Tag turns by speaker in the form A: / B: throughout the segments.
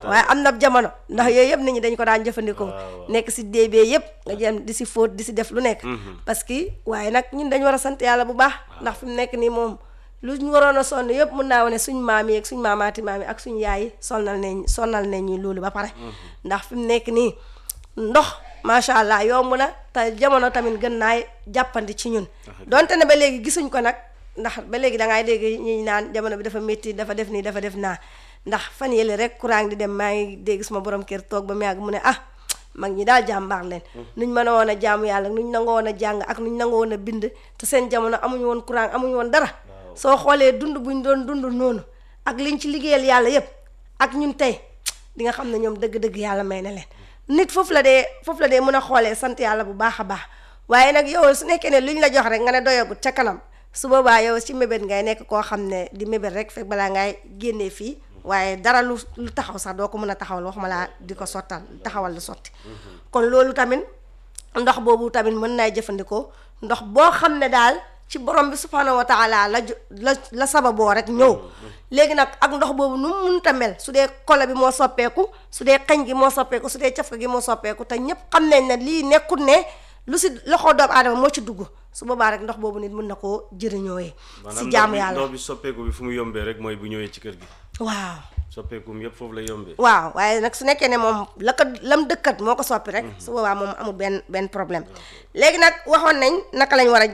A: waaye am na jamono ndax yooyu yëpp nit ñi dañ ko daan jëfandikoo
B: waaw.
A: nekk si déebee yëpp nga jëm di si fóot di si def lu nekk parce que waaye nag ñun dañ war a sant yàlla bu baax ndax fi mu nekk nii moom lu ñu waroon a sonn yëpp mun naa wane suñ maam yi ak suñ maamaati maam yi ak suñ yaay yi sonnal nañ sonnal nañ ñu loolu ba pare ndax fi mu nekk nii ndox macha allah yomb na te jamono tamit gën naa jàppandi ci ñun donte ne ba léegi gisuñ ko nag ndax ba léegi da ngay dégg ñi naan jamono bi dafa métti dafa def nii dafa def naa ndax fan yële rek courant di dem maa ngi dégg suma borom kër toog ba mu yàgg mu ne ah mag ñi daal jàmbaar leen nuñ mën a woon a jaamu yàlla nuñ nangoo woon a jàng ak nuñ nangoo woon a bind te seen jamono amuñu woon courant amuñu woon dara soo xoolee dund buñ doon dund noonu ak liñ ci liggéeyal yàlla yépp ak ñun tey di nga xam ne ñoom dëgg-dëgg yàlla may na leen nit foofu la dee foofu la dee mën a xoolee sant yàlla bu baax a baax waaye nag yow su nekkee ne luñ la jox rek nga ne doyagut ca kanam su boobaa yow ci mébét ngay nekk koo xam ne di mébét rek fekk balaa ngay génnee fii waaye dara lu lu taxaw sax doo ko mën a taxawal waxuma laa di ko sottal taxawal lu sotti kon loolu tamit ndox boobu tamit mën naay jëfandikoo ndox boo xam ne daal ci borom bi subhanahu wa taala la jo la la sababoo rek ñëw léegi nag ak ndox boobu nu mu mënta mel su dee kolo bi moo soppeeku su dee xeñ gi moo soppeeku su dee cafka gi moo soppeeku te ñépp xam nañ ne lii nekkul ne lu si loxo doomu aadama moo ci dugg su boobaa rek ndox boobu nit mën na koo jëriñooyee si jaamu yàlla
B: ndox bi soppeeku bi fu mu yombee rek mooy bu ñëwee ci kër gi
A: waaw
B: soppeekum yëpp foofu la yombee
A: waaw waaye nag su nekkee ne moom la ko lam dëkkat moo ko soppi rek su boobaa moom amul benn benn problème léegi nag waxoon nañ naka lañ war a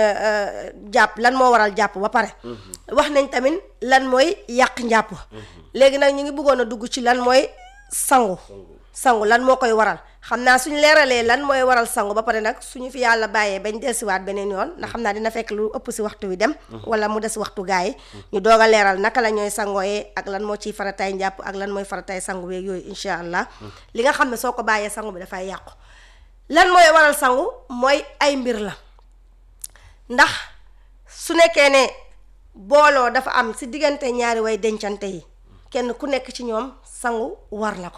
A: jàpp lan moo waral jàpp ba pare wax nañ tamit lan mooy yàq njàpp léegi nag ñu ngi bëggoon a dugg ci lan mooy sangu sangu lan moo koy waral xam naa suñ leeralee lan mooy waral sangu ba pare nag suñu fi yàlla bàyyee bañ delsiwaat beneen yoon ndax xam naa dina fekk lu ëpp si waxtu wi dem wala mu des waxtu gaa yi ñu doog a leeral naka la ñooy sangooyee ak lan moo ciy farataay njàpp ak lan mooy farataay sangu beeg yooyu incha allah li nga xam ne soo ko bàyyee sangu bi dafay yàqu lan mooy waral sangu mooy ay mbir la ndax su nekkee ne booloo dafa am si diggante ñaari way dencante yi kenn ku nekk ci ñoom sangu war la ko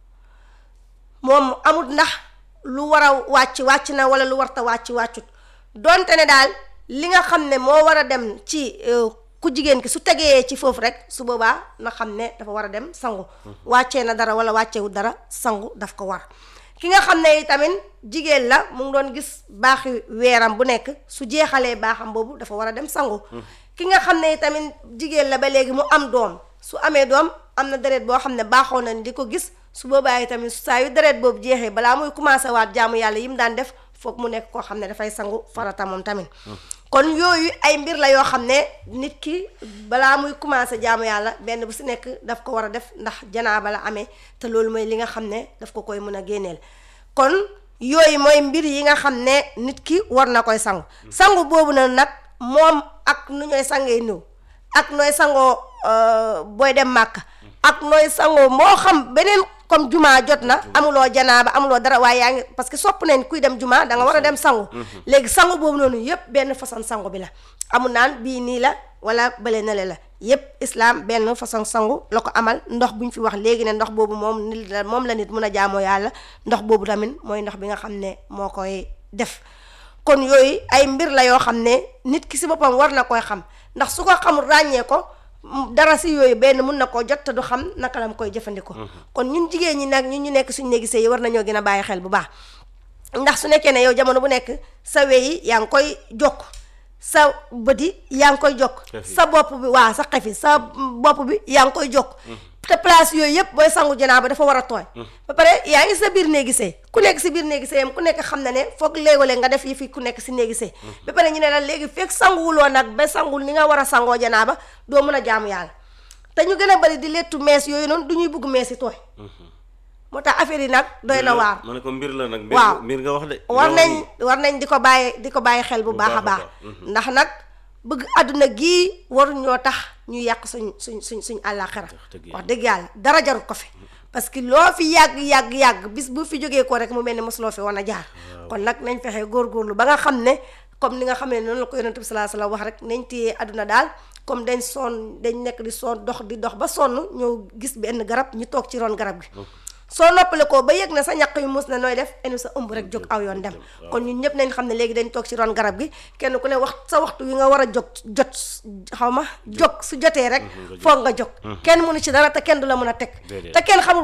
A: moom amut ndax lu war a wàcc wàcc na wala lu warta wàcc wàccut donte ne daal li nga xam ne moo war a dem ci ku jigéen ki su tegee ci foofu rek su boobaa na xam ne dafa war a dem sangu wàccee na dara wala wàccewu dara sangu daf ko war ki nga xam ne tamit jigéen la mu ngi doon gis baaxi weeram bu nekk su jeexalee baaxam boobu dafa war a dem sangu ki nga xam ne tamit jigéen la ba léegi mu am doom su amee doom am na deret boo xam ne baaxoo na di ko gis su boobaa yi tamit saa yu deret boobu jeexee balaa muy commencé waat jaamu yàlla yi mu daan def foog mu nekk koo xam ne dafay sangu farata moom tamit kon yooyu ay mbir la yoo xam ne nit ki balaa muy commencé jaamu yàlla benn bu si nekk daf ko war a def ndax janaaba la amee te loolu mooy li nga xam ne daf ko koy mën a génneel kon yooyu mooy mbir yi nga xam ne nit ki war na koy sangu sangu boobu na nag moom ak nu ñooy sangee niw ak nooy sangoo booy dem màkk ak nooy sangoo moo xam beneen comme juma jot na amuloo janaaba amuloo dara waaye yaa ngi parce que sopp nañ kuy dem juma da nga war a dem sangu léegi sangu boobu noonu yépp benn façon sangu bi la amul naan bii nii la wala bële nale la yépp islam benn façon sangu la ko amal ndox bu ñu fi wax léegi ne ndox boobu moom nit la moom la nit mun a jaamoo yàlla ndox boobu tamit mooy ndox bi nga xam ne moo koy def kon yooyu ay mbir la yoo xam ne nit ki si boppam war na koy xam ndax su ko xamul ràññee ko dara si yooyu benn mun na koo jot te du xam naka la mu koy jëfandikoo. kon ñun jigéen ñi nag ñun ñu nekk suñu néegi sëy yi war nañoo gën a bàyyi xel bu baax ndax su nekkee ne yow jamono bu nekk sa weyi yaa ngi koy jokk sa bët yi yaa ngi koy jokk. sa bopp bi waa sa xef yi sa bopp bi yaa ngi koy jokk. te place yooyu yëpp booy sangu janaaba dafa war a tooy. ba pare yaa ngi sa biir néegi sëy ku nekk si biir néegi sëyam ku nekk xam na ne foog léegole nga def yi fi ku nekk si néegi sëy ba pare ñu ne la léegi fekk sanguwuloo nag ba sangul ni nga war a sangoo janaaba doo mën a jaamu yàlla te ñu gën a bari di lettu mees yooyu noonu du ñuy bugg mees yi tooy moo tax affaire yi nag doy na waar
B: ma ne ko mbir la nag
A: waaw
B: mbir nga wax de
A: war nañ war nañ di ko bàyyi di ko bàyyi xel bu baax a baax ndax nag bëgg àdduna gii waruñoo tax ñu yàq suñ suñ suñ suñ àllaaxira wax dëgg yàlla dara jarul ko fi parce que loo fi yàgg yàgg yàgg bis bu fi jógee ko rek mu mel ni mosuloo fi woon a jaar kon nag nañ fexe góorgóorlu ba nga xam ne comme ni nga xam ne noonu la ko yonent bi salaa salaam wax rek nañ téye àdduna daal comme dañ sonn dañ nekk di sonn dox di dox ba sonn ñëw gis benn garab ñu toog ci ron garab gi soo noppale ko ba yëg na sa ñaq yu mus na nooy def enu sa ëmb rek jóg aw yoon dem kon ñun ñëpp nañ xam ne léegi dañ toog ci ron garab gi kenn ku ne wax sa waxtu wi nga war a jóg jot xaw ma jóg su jotee rek foog nga jóg kenn mënu ci dara te kenn du la mën a teg te kenn xamul